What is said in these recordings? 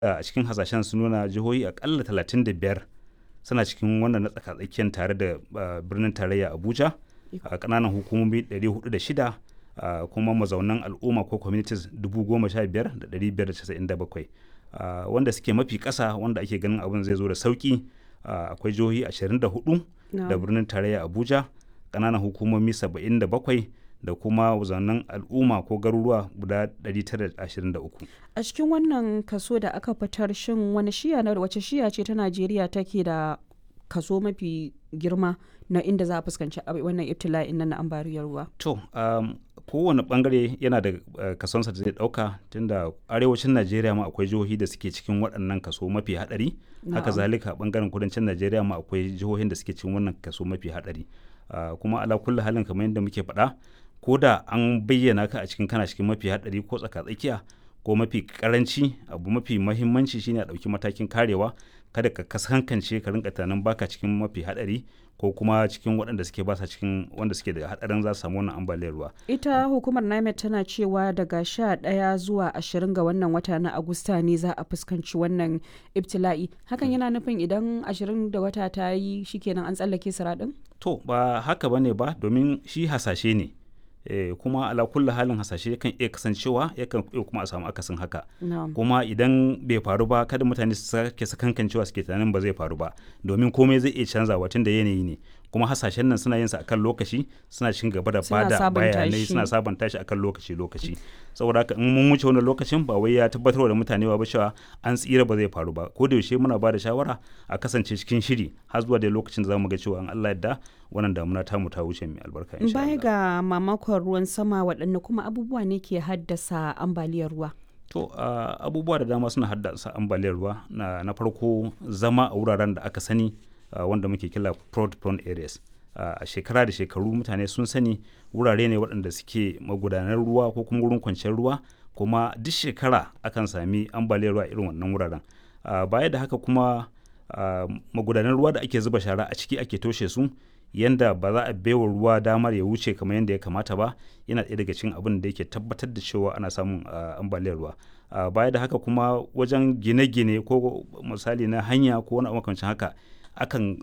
a cikin hasashen sun nuna jihohi akalla 35 suna cikin wannan na tsakatsakiyar tare da birnin tarayya abuja a kananan hukumomi 406 kuma mazaunan al'umma ko communities 15,597 wanda suke mafi kasa wanda ake ganin abin zai zo da sauki akwai jihohi 24 da birnin tarayya abuja kananan hukumomi 77 da kuma wazannin al'umma ko garuruwa guda 923 a cikin wannan kaso da aka fitar shin wani shiya na wace shiya ce ta najeriya take da kaso mafi girma na inda za a fuskanci wannan ibtila'in nan na ambaliyar ruwa to um, kowane bangare yana da uh, kasonsa da zai dauka tunda arewacin najeriya ma akwai jihohi da suke cikin waɗannan kaso mafi hadari no. haka zalika bangaren kudancin najeriya ma akwai jihohin da suke cikin wannan kaso mafi hadari uh, kuma ala kulli halin kamar yadda muke faɗa ko da an bayyana ka a cikin kana cikin mafi hadari ko tsaka-tsakiya ko mafi karanci abu mafi mahimmanci shine a ɗauki matakin karewa kada ka kasankance ka rinka tunanin baka cikin mafi hadari ko kuma cikin waɗanda suke basa cikin wanda suke da hadarin za su samu wannan ambaliyar ruwa. Ita hukumar NIMET tana cewa daga sha ɗaya zuwa ashirin ga wannan wata na Agusta ne za a fuskanci wannan ibtila'i. Hakan yana nufin idan ashirin da wata ta yi shikenan an tsallake siraɗin? To ba haka bane ba domin shi hasashe ne. Eh, kuma ala kulli halin hasashe yakan iya kasancewa yakan iya kuma a samu akasin haka no. kuma idan bai faru ba kada mutane su sake sakankancewa suke tunanin ba zai faru ba domin komai zai iya canzawa tun da yanayi ne kuma hasashen nan suna yin sa akan lokaci suna cikin gaba da bada bayanai suna sabanta shi akan lokaci lokaci saboda haka in mun wuce wannan lokacin ba wai ya tabbatar da mutane ba cewa an tsira ba zai faru ba ko da yaushe muna bada shawara a kasance cikin shiri har zuwa da lokacin da zamu ga cewa an Allah yadda wannan damuna tamu ta wuce mai albarka insha Baya ga mamakon ruwan sama waɗanne kuma abubuwa ne ke haddasa ambaliyar ruwa? To uh, abubuwa da dama suna haddasa ambaliyar ruwa na, na farko zama a wuraren da aka sani uh, wanda muke kila fraud prone areas. a uh, shekara da shekaru mutane sun sani wurare ne waɗanda suke magudanar ruwa ko kuma wurin kwanciyar ruwa kuma duk shekara akan sami ambaliyar ruwa irin wannan wuraren uh, baya da haka kuma uh, magudanar ruwa da ake zuba shara a ciki ake toshe su yanda ba za a baiwa ruwa damar ya wuce kamar yadda ya kamata ba yana ɗaya daga cikin abin da yake tabbatar da cewa ana samun ambaliyar ruwa baya da haka kuma wajen gine-gine ko misali na hanya ko wani makamancin haka akan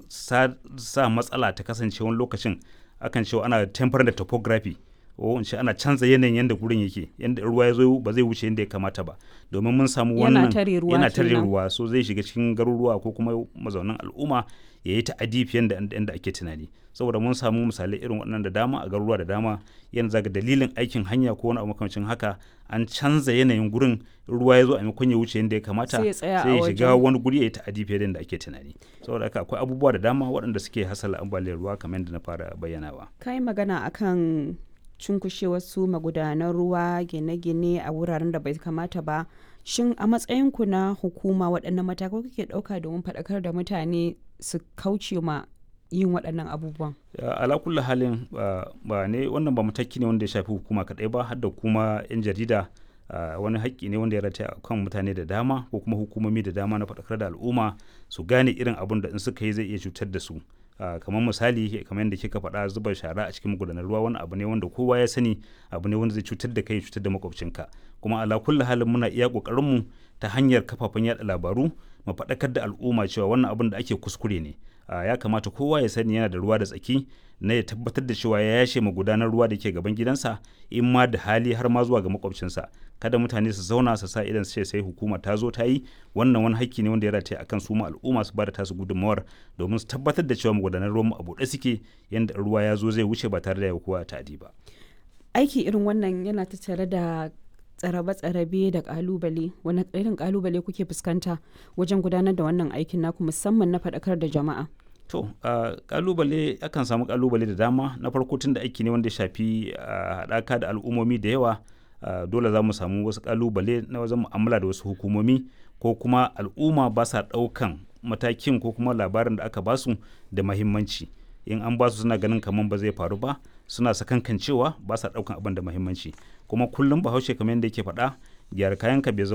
sa, matsala ta kasance wani lokacin akan cewa ana temper da topography ko in ce ana canza yanayin yadda gurin yake yadda ruwa ya zo ba zai wuce yadda ya kamata ba domin mun samu wannan yana tare ruwa so zai shiga cikin garuruwa ko kuma mazaunan al'umma ya yi ta'adi fiye da yadda ake tunani saboda mun samu misalai irin waɗannan da dama a garuruwa da dama yanzu zaga dalilin aikin hanya ko wani abu makamancin haka an canza yanayin gurin ruwa ya zo a maimakon ya wuce yadda ya kamata sai ya shiga wani guri ya yi ta'adi fiye da yadda ake tunani saboda haka akwai abubuwa da dama waɗanda suke hasala ambaliyar ruwa kamar yadda na fara bayyanawa kai magana akan cunkushe wasu magudanan ruwa gine-gine a wuraren da bai kamata ba shin a matsayinku na hukuma waɗannan matakai kuke ɗauka domin faɗakar da mutane su kauce ma yin waɗannan abubuwan ala kulli halin ba ne wannan ba mataki ne wanda ya shafi hukuma kaɗai ba har da kuma 'yan jarida wani haƙƙi ne wanda ya rataya kan mutane da dama ko kuma hukumomi da dama na faɗakar da al'umma su gane irin abun da in suka yi zai iya cutar da su Uh, kamar misali kamar yadda kika faɗa zuba shara a cikin magudanar ruwa wani abu ne wanda kowa ya sani abu ne wanda zai cutar da kai cutar da makwabcinka kuma ala kulli halin muna iya mu ta hanyar kafafen yada labaru mu faɗakar da al'umma cewa wannan abin da ake kuskure ne uh, ya kamata kowa ya sani yana da ruwa da tsaki na ya tabbatar da cewa ya yashe magudanar ruwa da ke gaban gidansa in ma da hali har ma zuwa ga makwabcinsa kada mutane su zauna su sa idan su ce sai hukuma ta zo ta yi wannan wani hakki ne wanda ya rataya akan su ma al'umma su bada tasu gudunmawar domin su tabbatar da cewa magudanar ruwan a buɗe suke yanda ruwa ya zo zai wuce ba tare da ya kowa ta'adi ba aiki irin wannan yana tattare da tsarabe-tsarabe da kalubale wani irin kalubale kuke fuskanta wajen gudanar da wannan aikin naku musamman na faɗakar da jama'a to uh, kalubale akan samu kalubale da dama na farko tun da aiki ne wanda ya shafi haɗaka uh, da al'ummomi da yawa uh, dole za mu samu wasu kalubale na wajen mu'amala da wasu hukumomi ko kuma al'umma ba sa ɗaukan matakin ko kuma labarin da aka basu da mahimmanci in an basu suna ganin kamar ba zai faru ba suna sakankan cewa ba sa ɗaukan abin da mahimmanci kuma kullum bahaushe kamar yadda yake faɗa gyara kayanka bai